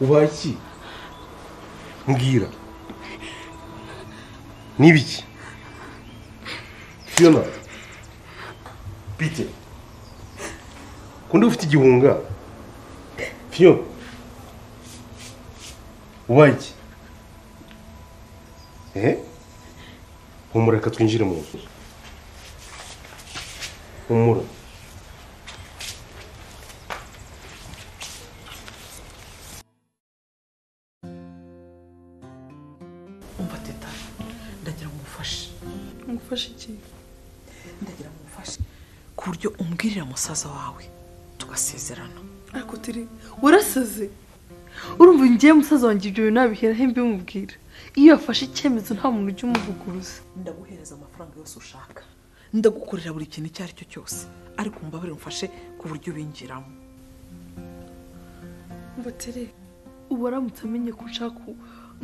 ubaye iki mbwira n'ibiki fiyona pite kundi ufite igihunga fiyona ubaye iki ehe humura reka twinjire mu nzu humura umva teta ndagira ngo umufashe ngufashe iki ndagira ngo umufashe ku buryo umbwirira musaza wawe tugasezerana ariko turi warasaze urumva ngiye musaza wanjye ibyo bintu nabiheraho mbimubwira iyo yafashe icyemezo nta muntu ujya umuvuguruza ndaguhereza amafaranga yose ushaka ndagukorera buri kintu icyo ari cyo cyose ariko mbabarire umfashe ku buryo ubinjiramo mbatere ubu aramutse amenye ko ushaka ubu,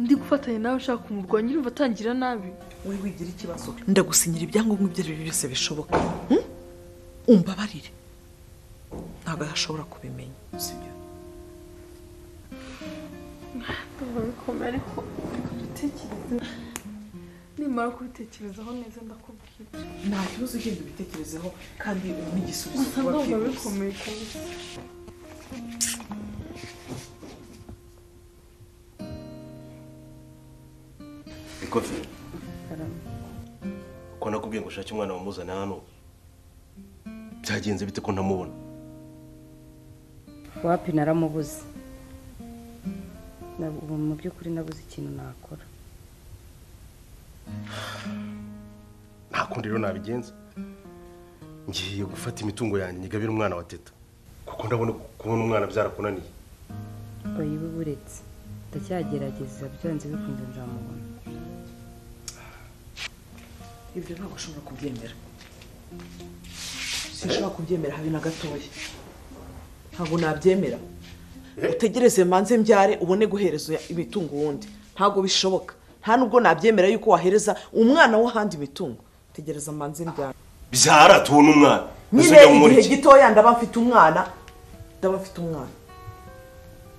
ndi gufatanya nawe ushaka kumurwanya urumva atangira nabi wowe wigira ikibazo ndagusinyira ibyangombwa ibyo ari byo byose bishoboka Hmm? umbabarire ntabwo yashobora kubimenya sibyo biba bikomeye ariko reka dutekereze nimara kubitekerezaho neza ndakubwira nta kibazo ugenda ubitekerezeho kandi ubone igisubizo gusa vuba ntabwo byihuse. bikomeye kabisa ikofi ko nakubwiye ngo ushake umwana wamuzana hano byagenze bite ko ntamubona wapi naramubuze Na- ubu mu by'ukuri nabuze ikintu nakora nta kundi rero nabigenza ngiye gufata imitungo yanjye nyigabira umwana wa teta kuko ndabona kubona umwana byarakunaniye oya iwe buretse ndacyagerageza byanze bikunze nzamubona ibyo ntabwo ushobora kubyemera sinshobora kubyemera habe na gatoya ntabwo nabyemera utegereze manze mbyare ubone guhereza imitungo wundi ntabwo bishoboka nta nubwo nabyemera yuko wahereza umwana w'ahandi imitungo tegereza manze mbyare byara tubona umwana nyine Ese njya mu igihe iki? gitoya ndaba mfite umwana ndaba mfite umwana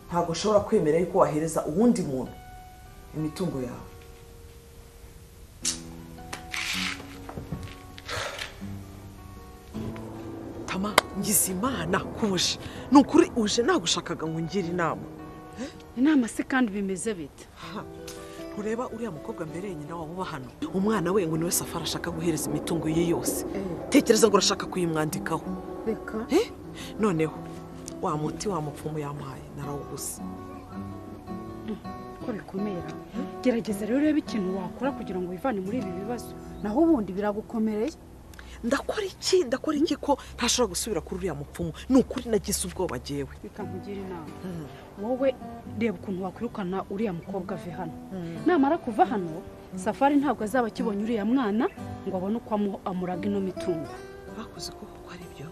ntabwo ushobora kwemera yuko wahereza uwundi muntu imitungo yawe tama ngizimana kuje ni ukuri uje nagushakaga ngo ungire inama inama se kandi bimeze bite ntureba uriya mukobwa mbere nyina waba uba hano umwana we ngo niwe safari ashaka guhereza imitungo ye yose tekereza ngo urashaka kuyimwandikaho reka Eh? noneho wa muti wa mupfumu yamuhaye narawuguze ko bikomera gerageza rero urebe ikintu wakora kugira ngo wivane muri ibi bibazo naho ubundi biragukomereye ndakora iki ndakora iki ko ntashobora gusubira kuri uriya mupfumu ni ukuri nagize ubwoba jewe bikankugira inama wowe reba ukuntu wakwirukana uriya mukobwa ave hano namara kuva hano safari ntabwo azaba akibonye uriya mwana ngo abone uko amu- amuraga ino mitungo bakoze ukuboko ko ari byo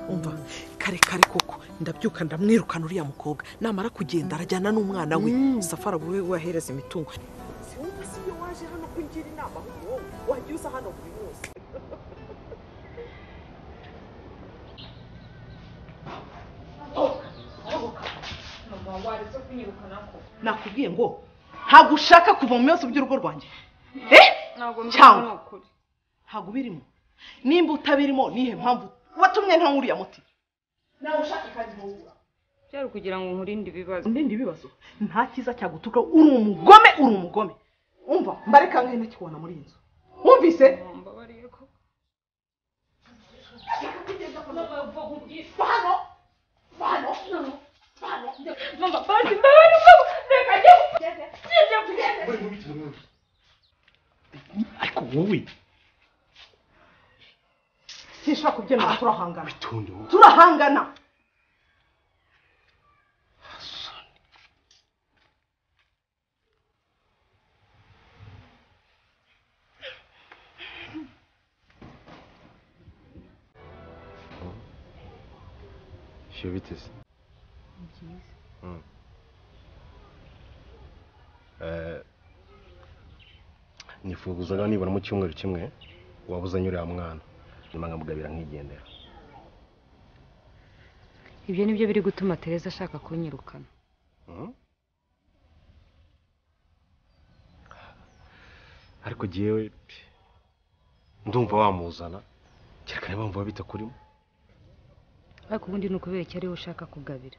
umva kare kare koko ndabyuka ndamwirukana uriya mukobwa namara kugenda arajyana n'umwana we safari abo we wahereza imitungo waje hano kungira inama wowe wajya uza hano buri munsi nakubwiye ngo ntabwo ushaka kuva mu bibazo by'urugo rwanjye eh cyangwa ntabwo ubirimo nimba utabirimo nihe mpamvu watumye nta nkuriya muti nawe ushaka kandi ntuwubura byari ukugira ngo nkurinde ibibazo ndindi ibibazo nta cyiza cyagutuka uri umugome uri umugome umva mbareka nkahe ntakibona muri iyi nzu wumvise ariko wowe sinshobora kubyemera turahangana tunde wowe turahangana shyira biteze Mm. Eh, nifuzaga nibura mu cyumweru kimwe waba uzanye uriya mwana nyuma nkamugabira nkigendera ibyo nibyo biri gutuma tereza ashaka kunyirukana ariko jyewe pe, ndumva wamuzana kereka niba wumva bita kurimo ariko ubundi ni ukubera icyo ari we ushaka kugabira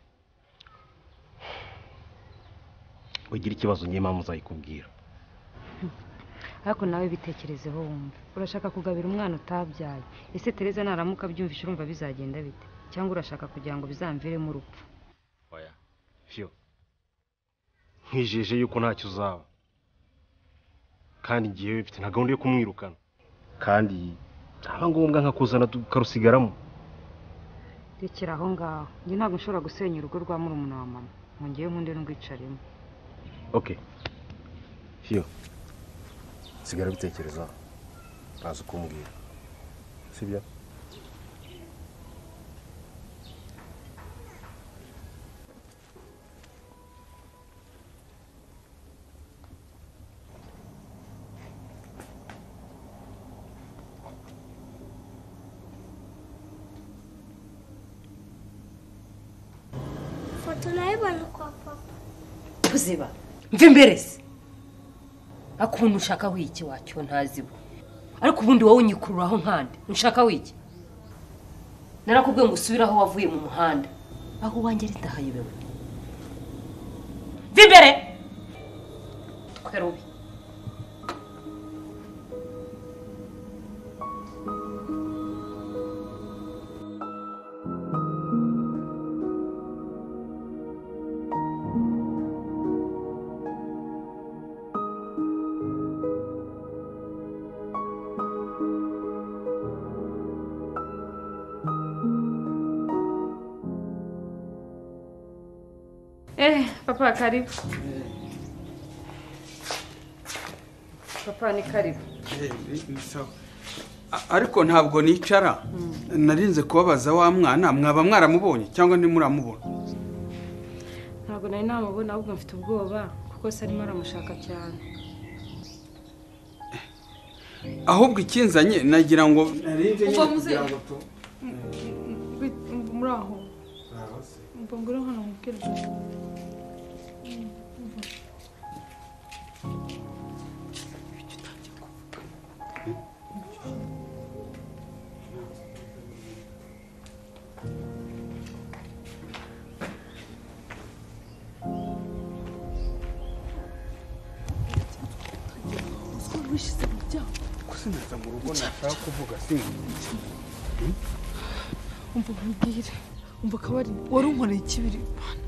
ugira ikibazo njye mpamvu uzayikubwira ariko nawe bitekerezeho wumva urashaka kugabira umwana utabyaye ese tereza naramuka abyumvise urumva bizagenda bite cyangwa urashaka kugira ngo bizamviremo urupfu oya fyo nkwijeje yuko ntacyo uzaba kandi jyewe mfite na gahunda yo kumwirukana kandi ntaba ngombwa nkakuzana tukarusigaramo rekera aho ngaho njye ntabwo nshobora gusenya urugo rwa murumuna wa mama ngo ngewe nkunde n'urwicaremo okay fyo sigara bitekerezaho ntazi uko umbwira sibyo foto nayibona kwa papa kuziba mve imbere se ariko ubundi ushaka wiki wacyo ntaziwe ariko ubundi wowe unyikururaho nkande nshaka wiki narakubwiye ngo usubire aho wavuye mu muhanda aho wanjye ritahayobewe mve imbere twerubi Eh, papa karibu. Papa ni karibu. Sawa. A- ariko ntabwo nicara narinze kubabaza wa mwana mwaba mwaramubonye cyangwa ntimuramubona Ntabwo nari namubona ahubwo mfite ubwoba kuko se arimo aramushaka cyane. ahubwo ikinzanye nagira ngo narinze Uva nyine muze- kugira ngo tu- muri aho mva ngure hano mubwira gusubiza mu rugo nashaka kuvuga sinzi umva nkubwire umva akabari wari unkoreye ikibiri Mana,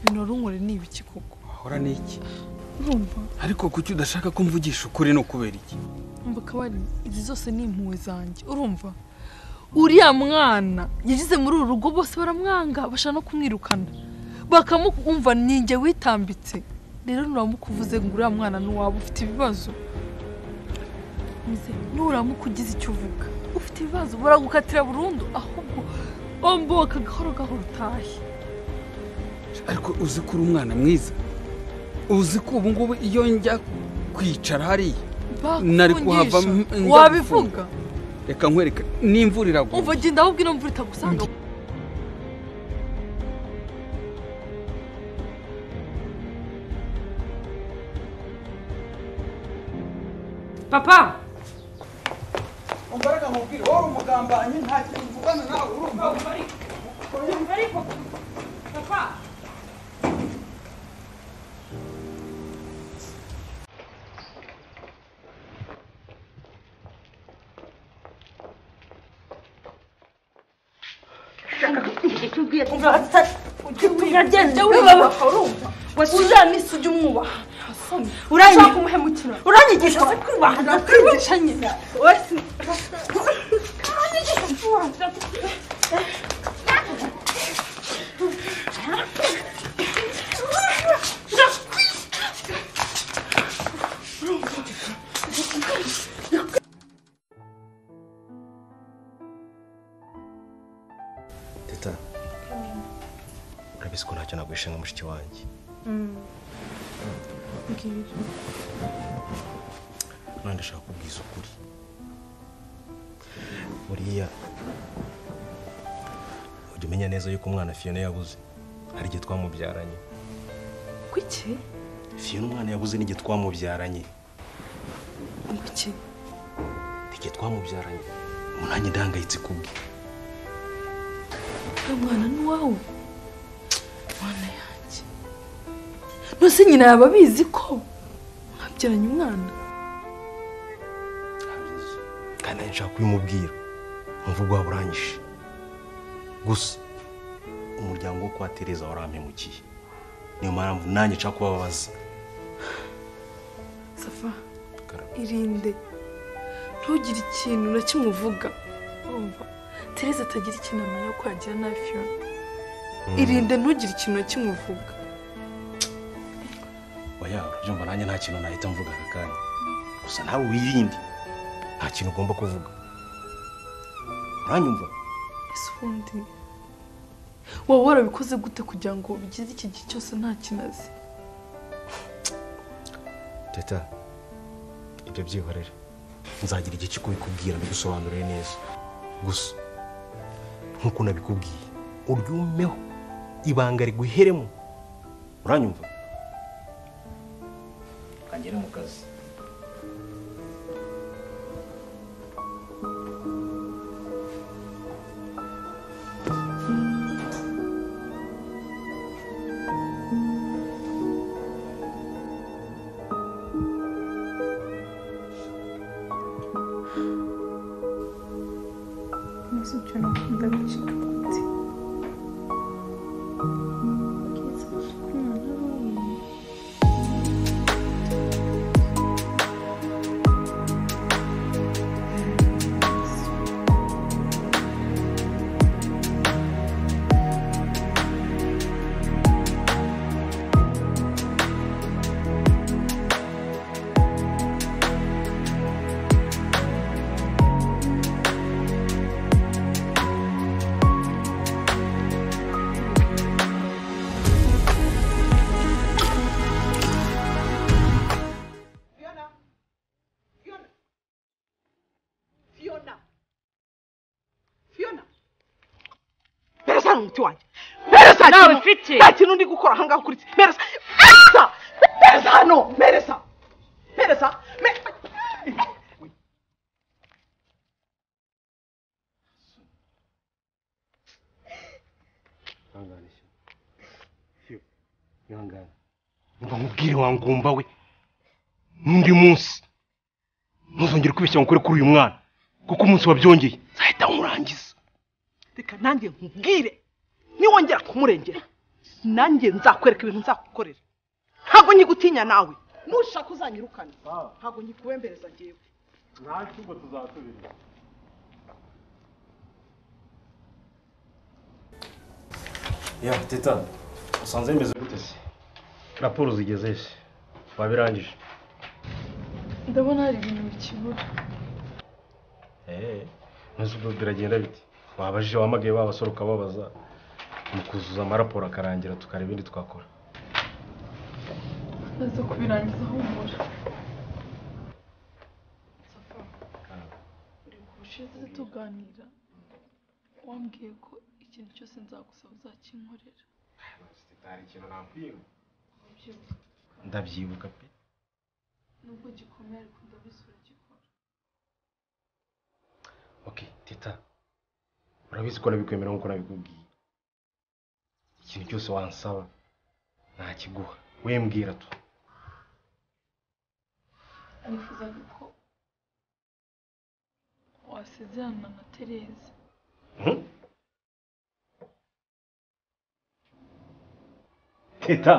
ibintu wari unkoreye ni ibiki koko ahora n'iki urumva ariko kuki udashaka ko mvugisha ukuri ni ukubera iki umva akabari izi zose ni impuhwe zanjye urumva uriya mwana yagize muri uru rugo bose baramwanga bashaka no kumwirukana bakamukumva ninjye witambitse rero nuramuka uvuze ngo uriya mwana n'uwaba ufite ibibazo nuramuka ugize icyo uvuga ufite ibibazo baragukatira burundu ahubwo omboka gahoro gahoro utahe ariko uzi ko uri umwana mwiza uzi ko ubu ngubu iyo njya kwicara hariya Nari kuhava m- bakufungisha njya wabivuga reka nkwereka n'imvura iragwa umva genda ahubwo ino mvura itagusanga Papa, umbaraga mubwire wowe umugambanyi nta kintu uvugana nawe urumva jya wibaha urumva uzanise ujye umwubaha ushaka umuhemukira uranyigisha se kwibaha uranyigisha nyine wese teta urabizi ko ntacyo nagwishe nka mushiki wanjye mbwira nanjye ndashaka kubwiza ukuri buriya ujya umenya neza yuko umwana fiyona yabuze hari igihe twamubyaranye kuki fiyona umwana yabuze n'igihe twamubyaranye iki tike twamubyaranye umunange ndahangayitse kubwe uriya mwana ni uwawe mwana yanjye nose nyina yaba abizi ko mwabyaranye umwana kandi nanjye nshaka kubimubwira umuvugo waba urangije gusa umuryango wo kwa tereza warampemukiye niyo mpamvu nanjye nshaka kubabaza safa irinde ntugire ikintu na kimwe uvuga urumva tereza atagira ikintu amenya ko yagira nabi fiyona irinde ntugire ikintu na kimwe uvuga oya urabyumva nanjye nta kintu nahita mvuga aka kanya gusa nawe wirinde nta kintu ugomba kuvuga uranyumva ese ubundi waba warabikoze gute kugira ngo bigeze iki gihe cyose nta kinazi teta ibyo byihorere nzagira igihe cyo kubikubwira mbigusobanurire neza gusa nk'uko nabikubwiye uryumeho ibanga riguheremo uranyumva kagere mu kazi Mas o tio não dá pra te contar. fiyona fiyona mbere sana umuti wanjye mbere sana Nawe mfite nta kintu ndi gukora ahangaha kuri iki mbere sa mbere sa mbere sa hano mbere sa mbere sa mbere ihangane shyo ihangane umva nkubwire wangumba we n'undi munsi ntuzongere kwibeshya ngo ukore kuri uyu mwana kuko umunsi wabyongeye nzahita nkurangiza reka nanjye nkubwire niwongera kumurengera nanjye nzakwereka ibintu nzakukorera ntabwo nyigutinya nawe nushaka uzanyirukane ntabwo nyikubembereza njyewe nta cyumba tuzasubira ya teta usanze bimeze gute se raporo zigeze he se wabirangije ndabona hari ibintu bikibura eee ntuzi ubwo biragenda bite wabajije wamagaye ba basore ukababaza mu kuzuza amaraporo akarangira tukareba ibindi twakora naza kubirangiza humura ubushize tuganira wambwiye ko ikintu cyose nzagusaba uzakinkorera hari ikintu nakwibuka Ubyibuka. ndabyibuka pe nubwo gikomeye ariko ndabizi uragikora oke teta urabizi ko nabikwemera nk'uko nabikubwiye ikintu cyose wansaba nakiguha we mbwira tu nifuzaga ko wasezerana na tereza teta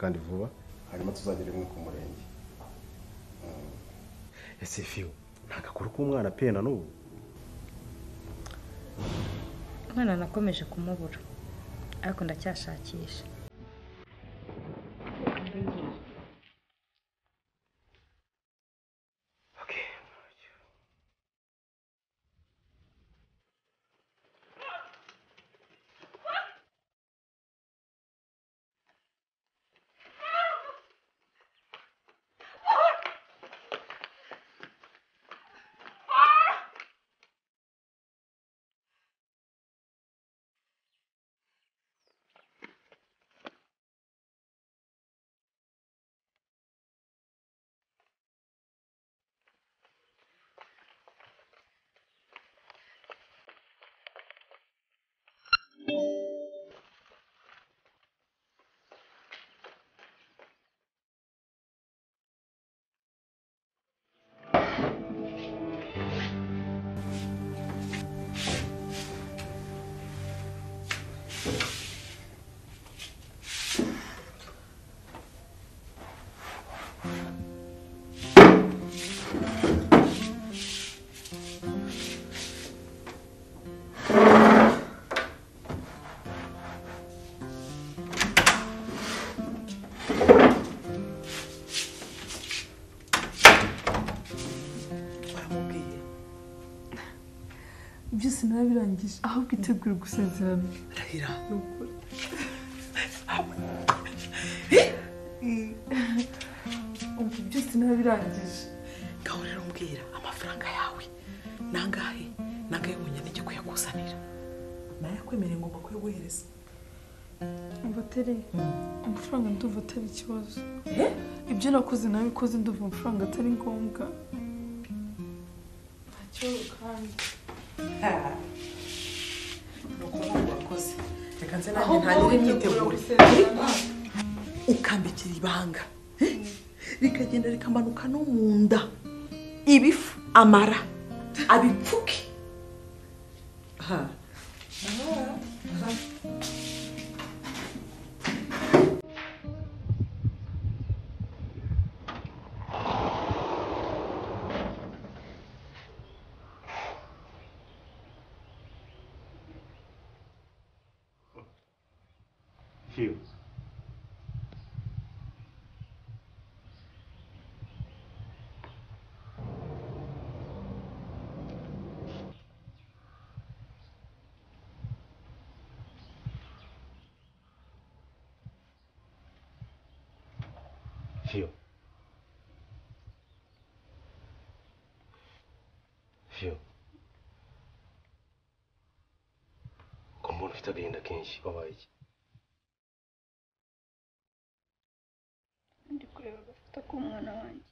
kandi vuba hanyuma tuzagere rimwe ku murenge Mm. ese fiyo ntabwo akora uko umwana apena n'ubu umwana nakomeje kumubura ariko ndacyashakisha byose narabirangije ahubwo itegure gusezerana Rahira ni ukuri ubu byose narabirangije ngaho rero mbwira amafaranga yawe ni angahe ni angahe wonyine njye kuyakuzanira nayakwemereye ngomba kuyaguhereza umva atari amafaranga ndumva atari ikibazo ibyo nakoze nabikoze ndumva amafaranga atari ngombwa nta kibazo kandi ni ukuvuga ngo urakoze reka nze Aho nanjye ntangire kuba imyiteguro witegura ariko ukambikira ibanga eh? rikagenda rikamanuka no mu nda ibifu amara abipfuke Ha. Ha. fiyo fiyo fiyo ko mbona ufite agahinda kenshi wabaye iki ndi kureba agafoto k'umwana wanjye